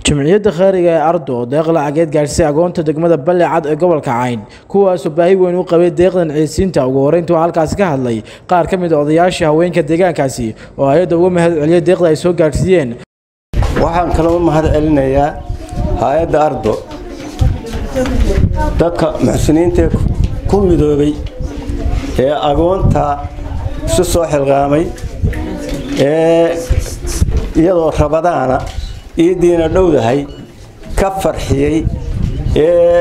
jumciyadda khaariga ee ardo oo deeq lacageed gaadhsay agoonta degmada balle cad ee gobolka cayn kuwaasoo baahi weyn u qabay deeqdan ciisiinta ugu horreynta oo halkaasi ka hadlay qaar ka mid a odayaasha haweenka deegaankaasi oo hay-adda uga mahad celiyay deeqda ay soo gaadhsiiyeen waxaan kaloo mahad celinayaa hay-adda ardo dadka muxsiniintaee ku midoobay ee agoonta isu soo xilqaamay ee iyadoo rabadaana iidiina dhowdahay ka farxiyey ee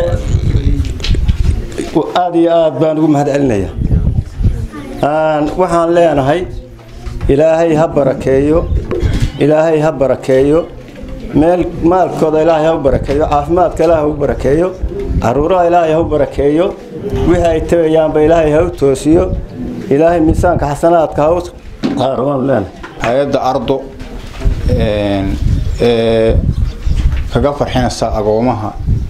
aada iyo aad baan ugu mahad celinaya waxaan leenahay ilaahay ha barakeeyo ilaahay ha barakeeyo meel maalkooda ilaahay ha u barakeeyo caafimaadka ilaahay ha u barakeeyo caruuraha ilaahay ha u barakeeyo wixii ay tagayaanba ilaahay ha u toosiyo ilaahay miisaanka xasanaadka ha u qaaro waan leenahay hay-adda ardo ee kaga farxinaysa agoomaha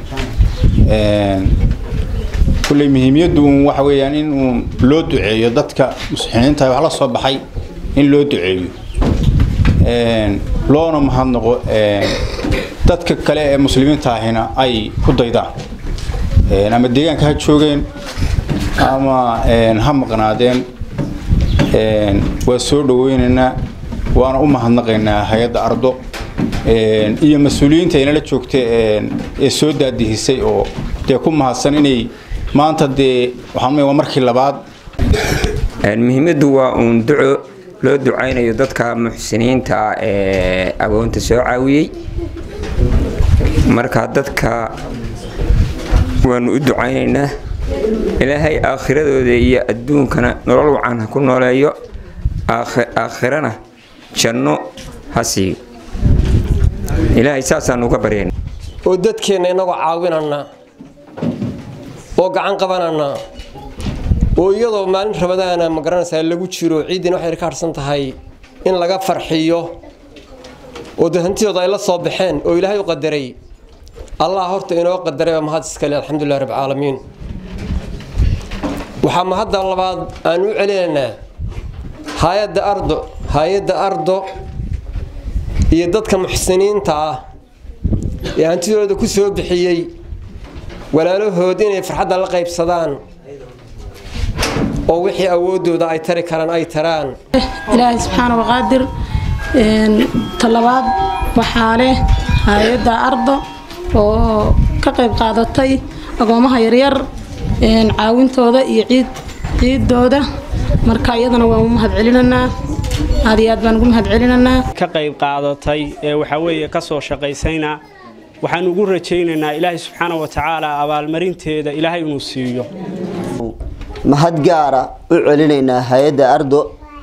kulley muhiimiyaddu uun waxa weeyaan in uun loo duceeyo dadka muslimiinta wax la soo baxay in loo duceeyo loona mahadnaqo dadka kale ee muslimiinta ahina ay ku daydaan ama deegaanka ha joogeen ama ha maqnaadeen waa soo dhaweynaynaa waana u mahadnaqaynaa hay-adda ardo iyo mas-uuliyiinta inala joogta ee soo daadihisay oo dee ku mahadsan inay maanta dee waxaan waa markii labaad muhiimaddu waa uun duco loo ducaynayo dadka muxsiniinta ah ee agoonta soo caawiyey marka dadka waanu u ducaynaynaa ilaahay aakhiradooda iyo adduunkana nolol wacan ha ku nooleeyo aakhirana janno ha siiyo ilaahay saasaanu uga baryayna oo dadkeenna inagoo caawinana oo gacan qabanana oo iyadoo maalin rabadaana ma garanaysaa lagu jiro ciiddina waxay ka harsan tahay in laga farxiyo oo dee hantidooda ay la soo baxeen oo ilaahay u qadaray allah horta inoo qadaray waa mahad iskale alxamdulilah rabcaalamiin waxaa mahadda labaad aan u celinaynaa hay-adda ardo hay-adda ardo iyo dadka muxsiniinta ah ee hantidooda ku soo bixiyey walaalahood inay farxadda la qaybsadaan oo wixii awoodooda ay tari karaan ay taraan ilaahay subxaana waqaadir talabaad waxaa leh hay-adda ardo oo ka qayb qaadatay agoomaha yaryar caawintooda iyo ciid ciidooda marka iyadana waan u mahad celinanaa aad iyo aad baan ugu mahad celinanaa ka qayb qaadatay ee waxaa weeye ka soo shaqaysayna waxaan ugu rajaynaynaa ilaahay subxaana wa tacaala abaalmarinteeda ilaahay inuu siiyo mahad gaara u celinaynaa hay-adda ardo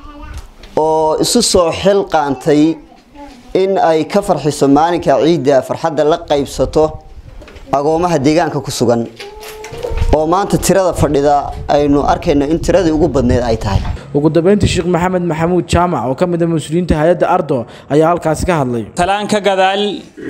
oo isu soo xil qaantay in ay ka farxiso maalinka ciidda farxadda la qaybsato agoomaha deegaanka ku sugan oo maanta tirada fadhida aynu arkayno in tiradii ugu badneyd ay tahay ugu dambeyntii sheekh maxamed maxamuud jaamac oo ka mid a mas-uuliyiinta hay-adda ardo ayaa halkaasi ka hadlay talaan ka gadaal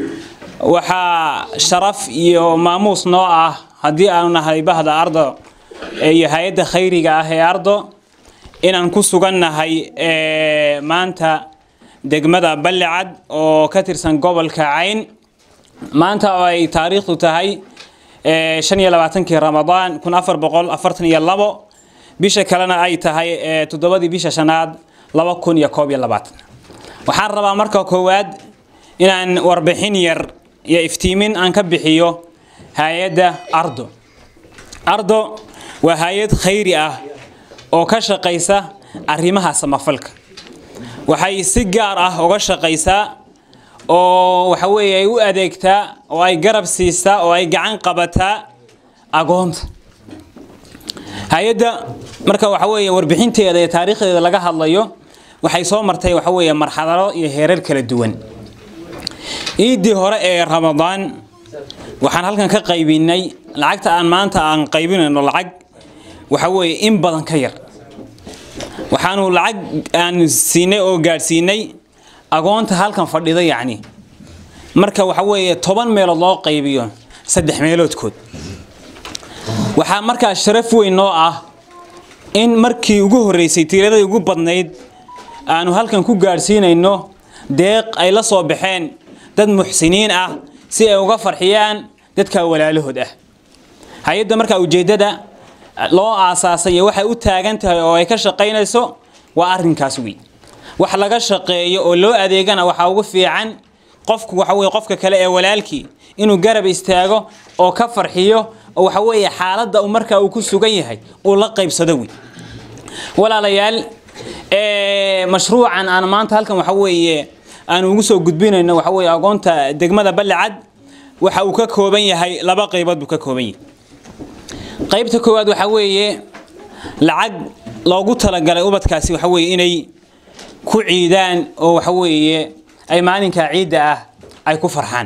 waxaa sharaf iyo maamuus noo ah haddii aanu nahay bahda ardo iyo hay-adda khayriga ah ee ardo inaan ku sugannahay maanta degmada ballicad oo ka tirsan gobolka cayn maanta oo ay taariikhdu tahay shan iyo labaatankii ramadaan kun afar boqol afartan iyo labo bisha kalena ay tahay toddobadii bisha shanaad laba kun iyo koob iyo labaatan waxaan rabaa marka koowaad inaan warbixin yar iyo iftiimin aan ka bixiyo hay-adda ardo ardo waa hay-ad khayri ah oo ka shaqaysa arrimaha samafalka waxay si gaar ah uga shaqaysaa oo waxa weeye ay u adeegtaa oo ay garab siistaa oo ay gacan qabataa agoonta hay-adda marka waxa weeye warbixinteeda iyo taariikhdeeda laga hadlayo waxay soo martay waxa weeye marxalado iyo heerar kala duwan ciiddii hore ee ramadaan waxaan halkan ka qaybinay lacagta aan maanta aan qaybinayno lacag waxa weeye in badan ka yar waxaanu lacag aan siinay oo gaadhsiinay agoonta halkan fadhida yacni marka waxa weeye toban meelood loo qaybiyo saddex meeloodkood waxaa markaa sharaf weyn noo ah in markii ugu horreysay tiiradii ugu badnayd aanu halkan ku gaadhsiinayno deeq ay la soo baxeen dad muxsiniin ah si ay uga farxiyaan dadka walaalahood ah hay-adda markaa ujeeddada loo aasaasay iyo waxay u taagan tahay oo ay ka shaqaynayso waa arrinkaas wey wax laga shaqeeyo oo loo adeegana waxaa ugu fiican qofku waxa weye qofka kale ee walaalkii inuu garab istaago oo ka farxiyo oo waxa weeye xaaladda uu markaa uu ku sugan yahay uu la qaybsado wey walaalayaal mashruucan aan maanta halkan waxa weeye aan ugu soo gudbinayno waxa weeye agoonta degmada ballicad waxa uu ka kooban yahay laba qaybood buu ka kooban yahay qaybta koowaad waxa weeye lacag loogu talagalay ubadkaasi waxa weeye inay ku ciidaan oo waxa weeye ay maalinka ciidda ah ay ku farxaan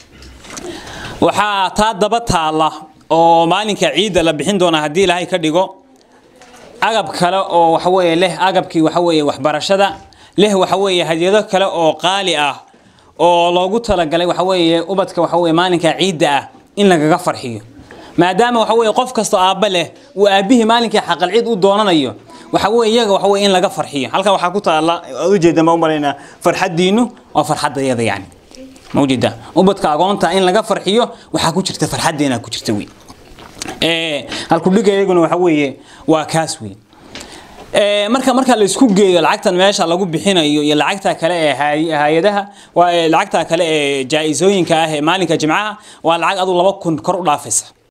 waxaa taa daba taalla oo maalinka ciidda la bixin doona haddii ilaahay ka dhigo agab kale oo waxa weeye leh agabkii waxa weeye waxbarashada leh waxa weeye hadyado kale oo qaali ah oo loogu talagalay waxa weeye ubadka waxa weeye maalinka ciidda ah in lagaga farxiyo maadaama waxa weeye qof kasta aabba leh uu aabihii maalinkii xaqal ciid u doonanayo waxa weeye iyaga waxa weeye in laga farxiyo halkan waxaa ku taalla aad ujeeda ma u malaynaa farxaddiinu waa farxadda iyada yani ma ujeeda ubadka agoonta in laga farxiyo waxaa ku jirta farxaddeena ku jirta wey halkudhiga iyaguna waxa weeye waa kaas wey marka marka la isku geeyo lacagtan meesha lagu bixinayo iyo lacagta kale ee hay-adaha waa lacagta kale ee jaa-isooyinka ah ee maalinka jimcaha waa lacag adu laba kun kor u dhaafaysa